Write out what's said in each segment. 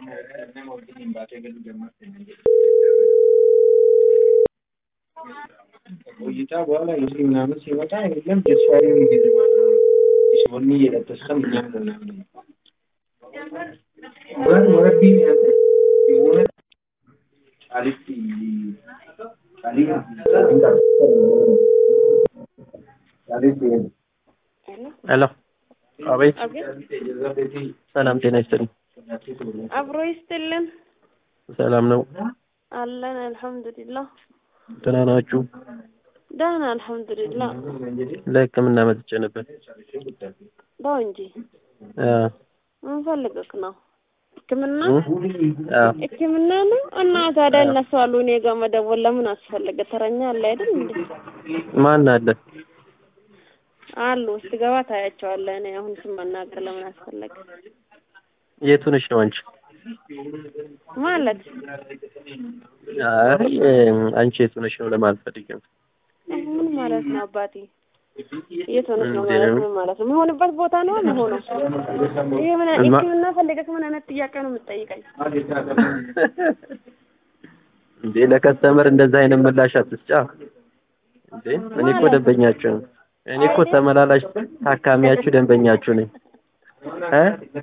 ቆይታ በኋላ እንግዲህ ምናምን ሲመጣ የለም ጀስፋሪ ሲሆን እየለበስከም እኛም ምናምን ወር ወረቢ የሆነ ቃሊቲ ሄሎ አቤት አቤት ሰላም ጤና ይስጥልኝ አብሮ ይስጥልን ሰላም ነው አለን አልሐምዱሊላህ ደህና ናችሁ ደህና አልሐምዱሊላህ ለህክምና መጥቼ ነበር ተው እንጂ አ ምን ፈልገክ ነው ህክምና አ ህክምና ነው እና ታዲያ እነሱ አሉ እኔ ጋር መደወል ለምን አስፈለገ ተረኛ አለ አይደል እንዴ ማን አለ አሉ ስትገባ ታያቸዋለህ እኔ አሁን ስም መናገር ለምን አስፈለገ የቱ ነሽ ነው አንቺ ማለት አይ አንቺ የቱ ነሽ ነው ለማለት ፈልጌ ነው ምን ማለት ነው አባቴ የት ሆነሽ ነው ማለት ምን ማለት ነው የምሆንበት ቦታ ነው የምሆነው ይሄ ምን ህክምና ፈልገህ ምን አይነት ጥያቄ ነው የምትጠይቀኝ እንዴ ለከስተመር እንደዛ አይነት ምላሽ አትስጫ እንዴ እኔ እኮ ደንበኛችሁ ነኝ እኔ እኮ ተመላላሽ ታካሚያችሁ ደንበኛችሁ ነኝ እ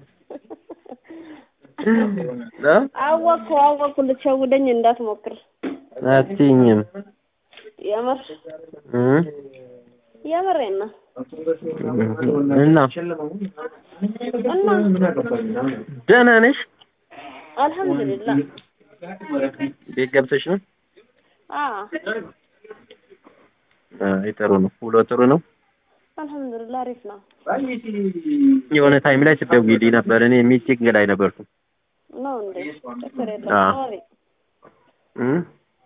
እ አወቅኩ አወቅኩ ልትሸውደኝ እንዳትሞክር አትይኝም የምር እ የምሬን ነው እና እና ደህና ነሽ አልሐምዱሊላህ ቤት ገብተሽ ነው አዎ አይ ጥሩ ነው ውሎ ጥሩ ነው አልሐምዱሊላህ አሪፍ ነው የሆነ ታይም ላይ ስትደውይልኝ ነበር እኔ ሚቲንግ ላይ ነበርኩ ነው እንዴ ችግር የለም አዎ። አሪ እ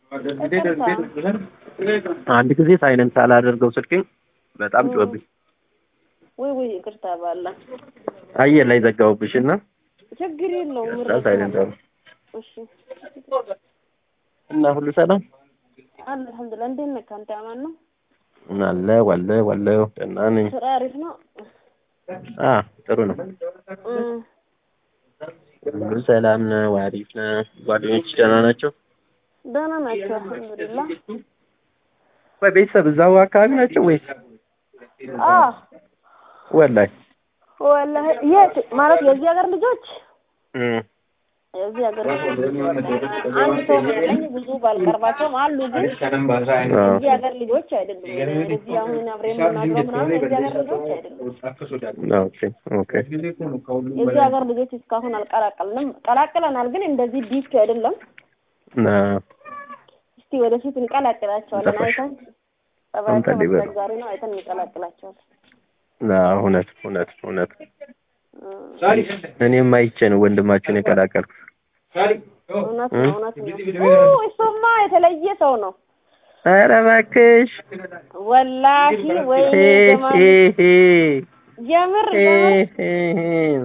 አንድ ጊዜ ሳይለንት ሳላደርገው ስልኬን በጣም ጮህብኝ ወይ ወይ ይቅርታ ባላ አየር ላይ ዘጋሁብሽ እና ችግር የለውም ከዛ ምረጥ ሳይለንት አሉ እሺ እና ሁሉ ሰላም አለ አልሐምዱሊላህ እንዴት ነህ አንተ አማን ነው አለ ዋለ ዋለ ደህና ነኝ ስራ አሪፍ ነው አ ጥሩ ነው እ ሁሉ ሰላም ነው አሪፍ ነው ጓደኞች ደህና ናቸው ደህና ናቸው አልሐምዱሊላህ ወይ ቤተሰብ እዛው አካባቢ ናቸው ወይስ አ ወላይ ወላሂ የት ማለት የዚህ ሀገር ልጆች እ የዚህ ሀገር ልጆች አንድ ሰው ነው ያለኝ ብዙ ባልቀርባቸውም አሉ ግን የዚህ ሀገር ልጆች አይደሉም እዚህ አሁን አብሬን የምናድረው ምናምን የዚህ ሀገር ልጆች አይደሉም ኦኬ ኦኬ የዚህ ሀገር ልጆች እስካሁን አልቀላቀልንም ቀላቅለናል ግን እንደዚህ ዲስክ አይደለም ና እስቲ ወደፊት እንቀላቅላቸዋለን አይተን ጸባያቸው አንተ ሊበሉ። አስቸጋሪ ነው አይተን እንቀላቅላቸዋለን ና እውነት እውነት እውነት እ እኔም አይቼ ነው ወንድማችሁን የቀላቀልኩት እውነት እ? ነው እውነት ነው ኦ እሱማ የተለየ ሰው ነው ኧረ እባክሽ ወላሂ ወይኔ ሄ ጀማል ሄ ሄ የምር ሄ የምር ሄ ሄ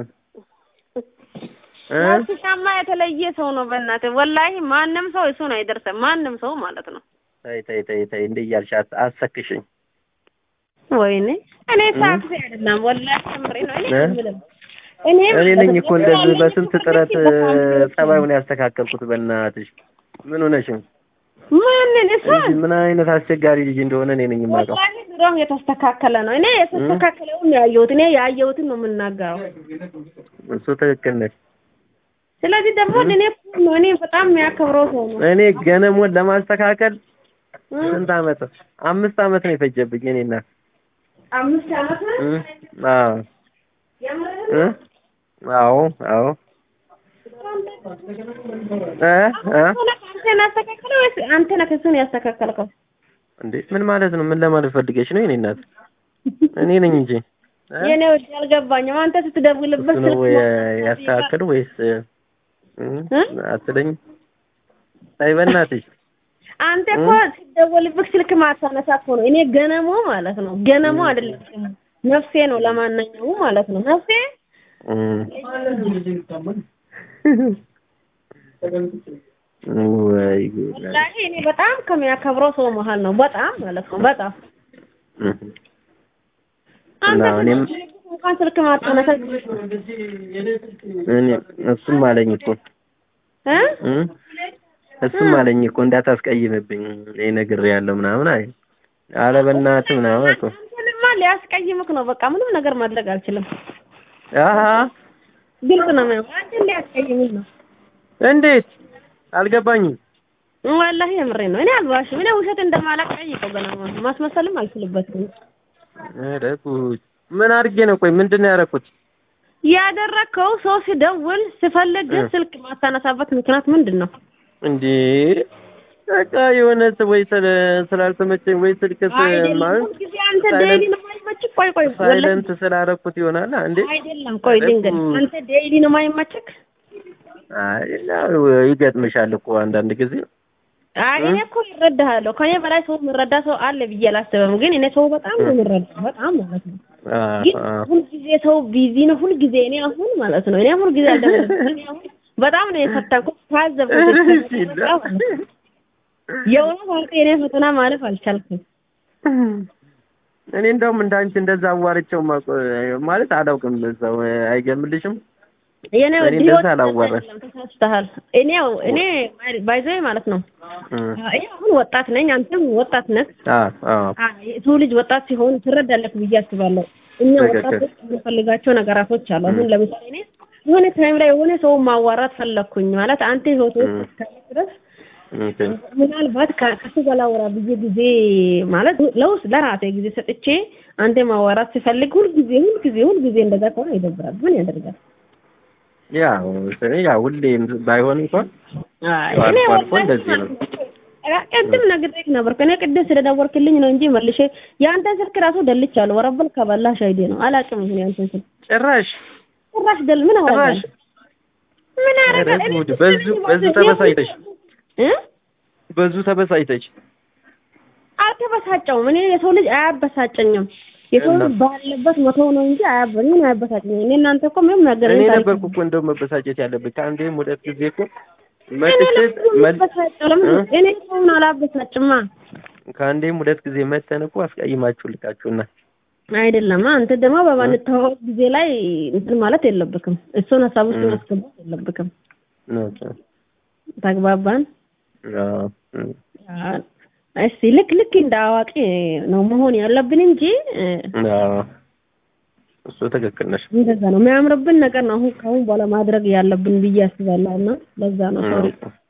እ? ናፍሻማ የተለየ ሰው ነው በእናትህ ወላሂ ማንም ሰው እሱን አይደርስም ማንም ሰው ማለት ነው ተይ ተይ ተይ ተይ እንዲህ እያልሽ አት- አትሰክሽኝ ወይኔ እኔ እ? ሳክስ አይደለም ወላሂ ከምሬ ነው እኔ እ? የምልህ እኔ እኔ ነኝ እኮ እንደዚህ ያለኝ በስንት እኮ ጥረት ልክ በጣም ትክክል። ጸባዩን ያስተካከልኩት በእናትሽ ምን ሆነሽ ነው ማንን እሱን እንጂ ምን አይነት አስቸጋሪ ልጅ እንደሆነ እኔ ነኝ የማውቀው ወላሂ ድሮም የተስተካከለ ነው እኔ የተስተካከለውን ነው ያየሁት እኔ ያየሁትን ነው የምናገረው እሱ ትክክል ነሽ ስለዚህ ደግሞ እኔ እኮ ነው እኔ በጣም የሚያከብረው ሰው ነው እኔ ገነሞን ለማስተካከል እ? ስንት አመት አምስት አመት ነው የፈጀብኝ እኔ እናት አምስት ዓመት ነው እ? አዎ የምርህን እ? አዎ አዎ እ? እ? አንተ ነህ ያስተካከለው ወይስ አንተ ነህ እሱን ያስተካከልከው? እንዴ ምን ማለት ነው ምን ለማለት ፈልገሽ ነው የኔ እናት እኔ ነኝ እንጂ እ? የኔ ውድ አልገባኝም። አንተ ስትደውልበት እሱ ነው ስልክ የ- ያስተካከለው ወይስ እ? እ? አትለኝም አይ በእናትሽ አንተ እኮ ስትደውልበት ስልክ ማታነሳ እኮ ነው። እኔ ገነሞ ማለት ነው ገነሞ አይደለም ነፍሴ ነው። ለማንኛውም ማለት ነው ነፍሴ እ። ወይ ጉድ ወላሂ እኔ በጣም ከሚያከብረው ሰው መሀል ነው። በጣም ማለት ነው በጣም እ። አንተ እና እኔም እንኳን ስልክ ማታነሳ እኔ እሱም አለኝ እኮ እ እ እሱም አለኝ እኮ እንዳታስቀይምብኝ እኔ ነግሬያለሁ ምናምን አይ አረ በእናትህ ምናምን እኮ አንተንማ ሊያስቀይምክ ነው። በቃ ምንም ነገር ማድረግ አልችልም። አሀ ግልጽ ነው ማለት አንተ ሊያስቀይምህ ነው። እንዴት አልገባኝም። ወላሂ የምሬ ነው። እኔ አልዋሽም። እኔ ውሸት እንደማላቅ ጠይቀው ገና ማስመሰልም አልችልበትም። ኧረ ጉድ! ምን አድርጌ ነው? ቆይ ምንድን ነው ያደረኩት? ያደረከው ሰው ሲደውል ሲፈልግ እ። ስልክ ማታነሳበት ምክንያት ምንድን ነው? እንዴ በቃ የሆነ ስ- ወይ ስለ- ስላልተመቸኝ ወይ ስልክ ስ- አይደለም ማለት ሁልጊዜ አንተ ሳይለንት- ዴይሊ ነው የማይመችህ? ቆይ ቆይ ወላሂ ሳይለንት ስላደረኩት ይሆናል እንዴ? አይደለም። ቆይ ኧረ ልንገርህ፣ ጉድ! አንተ ዴይሊ ነው የማይመችህ? አይ ያው ይገጥምሻል እኮ አንዳንድ ጊዜ አይ እ? እኔ እኮ ይረዳሃለሁ። ከኔ በላይ ሰው የሚረዳ ሰው አለ ብዬ አላስብም። ግን እኔ ሰው በጣም ነው የምረዳው፣ በጣም ማለት ነው። አ ግን አ ሁልጊዜ ሰው ቢዚ ነው። ሁልጊዜ እኔ አሁን ማለት ነው እኔ ሁልጊዜ አልደወልኩም። እኔ አሁን በጣም ነው የፈተንኩት ታዘብኩት። ኧረ ሲላ ማለት ነው። የእውነት አንተ የኔ ፈተና ማለፍ አልቻልኩም። እኔ እንደውም እንዳንቺ እንደዛ አዋርቸው ማቆ- ማለት አላውቅም። ሰው አይገምልሽም? የኔ እኔ ህይወት እንደዛ አላዋራም። አይደለም፣ ተሳስተሃል። እኔው እኔ ባይዘይ ማለት ነው እ እኔ አሁን ወጣት ነኝ፣ አንተም ወጣት ነህ። አ አ ሰው ልጅ ወጣት ሲሆን ትረዳለህ ብዬ አስባለሁ። እኛ ትክክል። ወጣቶች የምንፈልጋቸው ነገራቶች አሉ። አሁን ለምሳሌ እኔ የሆነ ታይም ላይ የሆነ ሰው ማዋራት ፈለግኩኝ ማለት አንተ ህይወት ውስጥ እ። እስካለ ድረስ ኦኬ ምናልባት ከ- ከሱ ጋር ላወራ ብዬ ጊዜ ማለት ለውስጥ ለራሴ ጊዜ ሰጥቼ አንተ ማዋራት ሲፈልግ ሁልጊዜ ሁልጊዜ ሁልጊዜ እንደዛ ከሆነ ይደብራል። ምን ያደርጋል? ያው ያው ሁሌም ባይሆን እንኳን አይ ያው እኔ አልፎ አልፎ ወላሂ እንደዚህ ነው። አ- ቅድም ነግሬህ ነበር። ከኔ ቅድም ስለደወልክልኝ ነው እንጂ መልሼ የአንተን ስልክ ራሱ ደልቻለሁ። ወረበል ከባላሽ አይዴ ነው አላውቅም። ይሁን የአንተን ስልክ ጭራሽ ጭራሽ ደል ምን ጭራሽ አወራለሁ? ምን ኧረ አደረገ? እኔ ጉድ! ስልክ በዙ ልጅ በዙ ማለት ተበሳጭተሽ እ በዙ ተበሳጭተሽ አልተበሳጨውም። እኔ የሰው ልጅ አያበሳጨኝም። የሰው ልጅ እና? ባለበት መተው ነው እንጂ አያበ ምን አያበሳጨኝም። እኔ እናንተ እኮ ምንም ነገር እኔ ነበርኩ እኮ እንደው መበሳጨት ያለብኝ ከአንዴም ሁለት ጊዜ እኮ እኔ መጥቼ ለምን መል- አበሳጨው? ለምን እ? እኔ ሰውን አላበሳጭማ። ከአንዴም ሁለት ጊዜ መተን እኮ አስቀይማችሁ ልካችሁና አይደለም አንተ ደግሞ በማንተዋወቅ ጊዜ ላይ እንትን ማለት የለብክም። እሱን ሀሳብ ውስጥ እ። ማስገባት የለብክም። ኦኬ ተግባባን? አዎ እ። እስቲ ልክ ልክ እንደ አዋቂ ነው መሆን ያለብን እንጂ እ፣ አዎ እሱ ትክክል ነሽ። እንደዛ ነው የሚያምርብን ነገር ነው አሁን ከአሁን በኋላ ማድረግ ያለብን ብዬ አስባለሁ። እና ለዛ ነው ሶሪ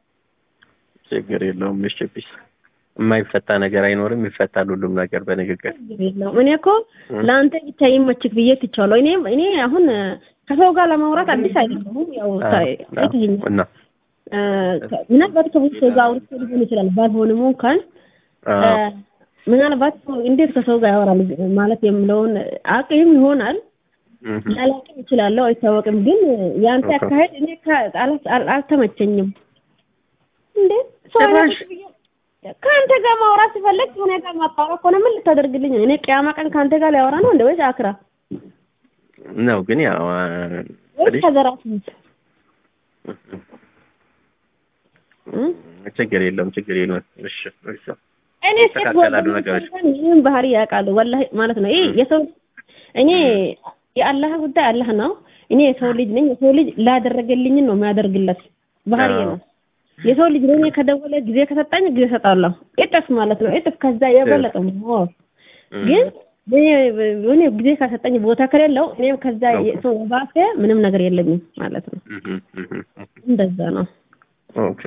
ችግር የለውም። እሺ ፒስ የማይፈታ ነገር አይኖርም። ይፈታል ሁሉም ነገር በንግግር። ችግር የለውም። እኔ እኮ እ። ለአንተ ብቻ ይመችክ ብዬ ትቻለሁ። እኔ እኔ አሁን እ፣ ከሰው ጋር ለማውራት አዲስ አይደለሁም። ያው አዎ፣ ታይ- አዎ። አይተኸኛል። እና እ፣ ከ- ምናልባት ከብዙ ሰው ጋር አውርቼ ሊሆን ይችላል። ባልሆንም እንኳን እ፣ አዎ ምናልባት ሰው እንዴት ከሰው ጋር ያወራል ማለት የምለውን አቅም ይሆናል እህ ላላቅም እችላለሁ፣ አይታወቅም። ግን የአንተ ኦኬ። አካሄድ እኔ ከ- አል- አል- አልተመቸኝም። እንዴ ሰው ጭራሽ አይነት ብዬ- ከአንተ ጋር ማውራት ሲፈልግ ከእኔ ጋር ማጣወቅ ከሆነ ምን ልታደርግልኝ ነው? እኔ ቅያማ ቀን ከአንተ ጋር ሊያወራ ነው እንደ ወይስ አክራ ነው ግን ያው አ፣ ወይስ ትንሽ ከዘራት ልጅ እ? ችግር የለውም ችግር የለውም። እሺ እሺ እኔ ሴት ይስተካከላሉ ጓደኞቼ ነገሮች። እንኳን ይህን ባህሪ ያውቃሉ። ወላሂ ማለት ነው። ይህ የሰው እኔ የአላህ ጉዳይ አላህ ነው። እኔ የሰው ልጅ ነኝ። የሰው ልጅ ላደረገልኝን ነው የሚያደርግለት ባህሪ አዎ። ነው። የሰው ልጅ ለእኔ ከደወለ ጊዜ ከሰጣኝ ጊዜ እሰጣለሁ። እጥፍ ማለት ነው። እጥፍ ከዛ የበለጠ ነው። እም፣ ግን እኔ ጊዜ ከሰጠኝ ቦታ ከሌለው እኔም ከዛ ኦኬ። የሰው ባሰ ምንም ነገር የለኝም ማለት ነው። እህ እህ እህ እንደዛ ነው። ኦኬ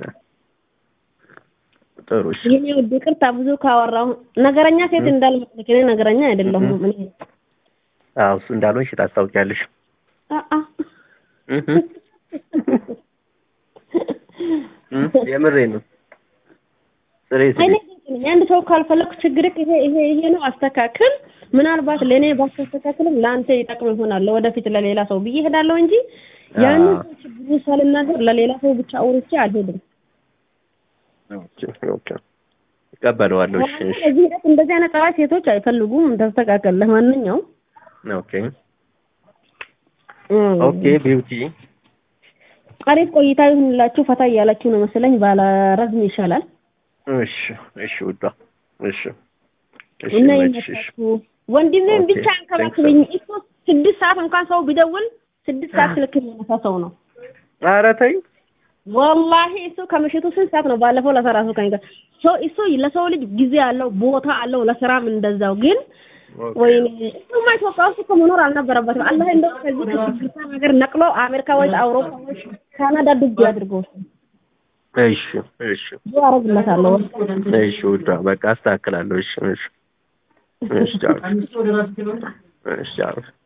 ጥሩ እሺ ይሄኔ ውድ ይቅርታ ብዙ ካወራሁ ነገረኛ ሴት እንዳልመስልክ እኔ ነገረኛ አይደለሁም። እኔ አዎ እሱ እንዳልሆንሽ ታስታውቂያለሽ። አአ እህ እም፣ የምሬን ነው። ስሬት እኔ ግልጽ ነኝ። አንድ ሰው ካልፈለኩ ችግር ይሄ ይሄ ይሄ ነው አስተካክል። ምናልባት ለእኔ ባስተካክልም ለአንተ ይጠቅም ይሆናል ለወደፊት ለሌላ ሰው ብዬ እሄዳለሁ እንጂ ያንን አዎ። ሰው ችግሩ ሳልናገር ለሌላ ሰው ብቻ አውርቼ አልሄድም። ኦኬ ኦኬ እቀበለዋለሁ። እሺ እሺ በዚህ ሂደት እንደዚህ አይነት ጸባይ ሴቶች አይፈልጉም። ተስተካከል። ለማንኛውም ኦኬ ኦኬ ቢዩቲ አሪፍ ቆይታ ይሁንላችሁ። ፈታ እያላችሁ ነው መሰለኝ። ባላረዝም ይሻላል እሺ እሺ ውዷ እሺ እሺ እና ይመችሽ። ይመቻችሁ። ወንድሜን ኦኬ፣ ብቻ አንከባክበኝ። እሱ ስድስት ሰዓት እንኳን ሰው ቢደውል ስድስት ሰዓት ስልክ የሚያነሳ ሰው ነው። ኧረ ተይ ወላሂ እሱ ከምሽቱ ስንት ሰዓት ነው ባለፈው ለሰራ ሰው ከኝ ሰው እሱ ለሰው ልጅ ጊዜ አለው ቦታ አለው ለስራም እንደዛው ግን ወይኔ እሱማ ኢትዮጵያ ውስጥ እኮ መኖር አልነበረበትም አላህ እንደው ከዚህ ከችግርታ ነገር ነቅሎ አሜሪካ ወይ አውሮፓ ወይ ካናዳ ዱብ ያድርገው እሺ እሺ ብዙ አረግለታለሁ እሺ ውዷ በቃ አስተካክላለሁ እሺ እሺ እሺ ቻው እሺ ቻው